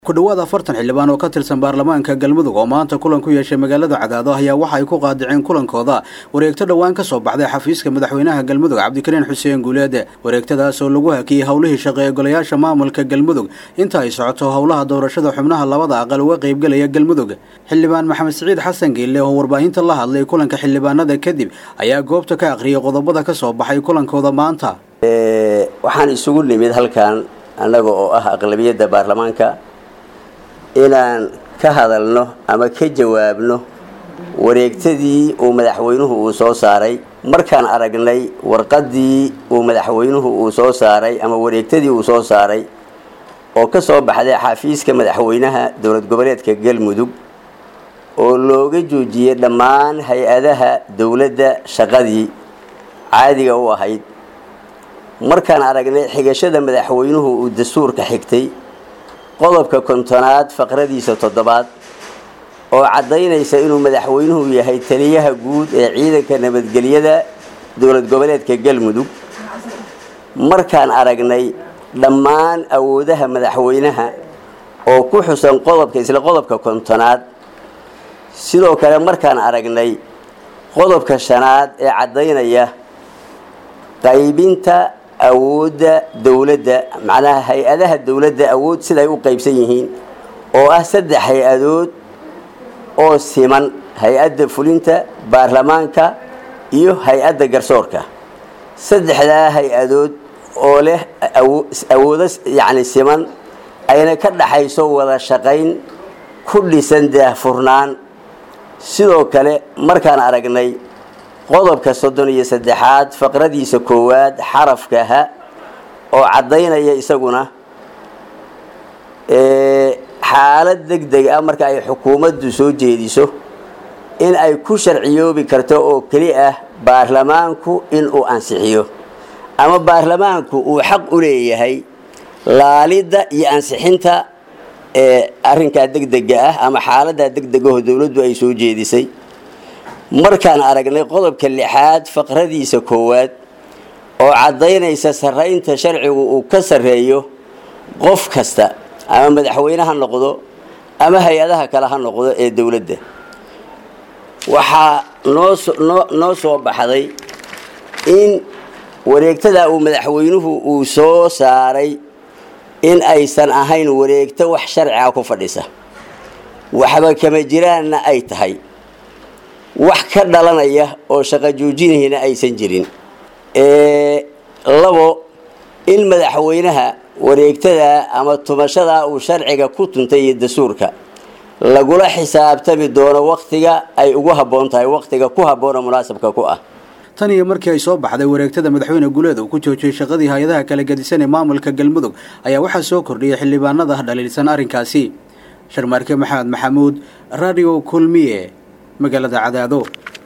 ku dhowaad afartan xildhibaan oo ka tirsan baarlamaanka galmudug oo maanta kulan ku yeeshay magaalada cadaado ayaa waxa ay ku qaadiceen kulankooda wareegto dhowaan ka soo baxday xafiiska madaxweynaha galmudug cabdikariin xuseen guuleed wareegtadaas oo lagu hakiyey howlihii shaqe ee golayaasha maamulka galmudug inta ay socoto howlaha doorashada xubnaha labada aqal uga qaybgelaya galmudug xildhibaan maxamed siciid xasan geelle oo warbaahinta la hadlay kulanka xildhibaanada kadib ayaa goobta ka aqriyay qodobada ka soo baxay kulankooda maanta waxaan isugu nimid halkan annaga oo ah aqlabiyadda baarlamaanka inaan ka hadalno ama ka jawaabno wareegtadii uu madaxweynuhu uu soo saaray markaan aragnay warqadii uu madaxweynuhu uu soo saaray ama wareegtadii uu soo saaray oo ka soo baxday xafiiska madaxweynaha dowlad goboleedka galmudug oo looga joojiyey dhammaan hay-adaha dowladda shaqadii caadiga u ahayd markaan aragnay xigashada madaxweynuhu uu dastuurka xigtay qodobka kontonaad faqradiisa toddobaad oo caddaynaysa inuu madaxweynuhu yahay taliyaha guud ee ciidanka nabadgelyada dowlad goboleedka galmudug markaan aragnay dhammaan awoodaha madaxweynaha oo ku xusan qodobka isla qodobka kontonaad sidoo kale markaan aragnay qodobka shanaad ee caddaynaya qaybinta awoodda dowladda macnaha hay-adaha dowladda awood siday u qaybsan yihiin oo ah saddex hay-adood oo siman hay-adda fulinta baarlamaanka iyo hay-adda garsoorka saddexdaa hay-adood oo leh awoodo yacni siman ayna ka dhaxayso wada shaqayn ku dhisan daahfurnaan sidoo kale markaan aragnay qodobka soddon iyo saddexaad faqradiisa koowaad xarafka ha oo caddaynaya isaguna xaalad deg deg ah marka ay xukuumaddu soo jeediso in ay ku sharciyoobi karto oo keli ah baarlamaanku inuu ansixiyo ama baarlamaanku uu xaq u leeyahay laalidda iyo ansixinta ee arrinkaa degdega ah ama xaaladdaa degdegaho dowladdu ay soo jeedisay markaan aragnay qodobka lixaad faqradiisa koowaad oo caddaynaysa sarraynta sharcigu uu ka sarreeyo qof kasta ama madaxweyne ha noqdo ama hay-adaha kale ha noqdo ee dowladda waxaa noonoo noo soo baxday in wareegtada uu madaxweynuhu uu soo saaray in aysan ahayn wareegto wax sharciga ku fadhisa waxba kama jiraanna ay tahay wax ka dhalanaya oo shaqo joojinayna aysan jirin labo in madaxweynaha wareegtada ama tumashada uu sharciga ku tuntay iyo dastuurka lagula xisaabtami doono waktiga ay ugu habboon tahay waktiga ku habboona munaasabka ku ah tan iyo markii ay soo baxday wareegtada madaxweyne guuleed uu ku joojiyey shaqadii hay-adaha kala gedisan ee maamulka galmudug ayaa waxaa soo kordhiyay xildhibaanada dhaliilsan arrinkaasi sharmaarke maxamed maxamuud radio kulmiye magaalada cadaado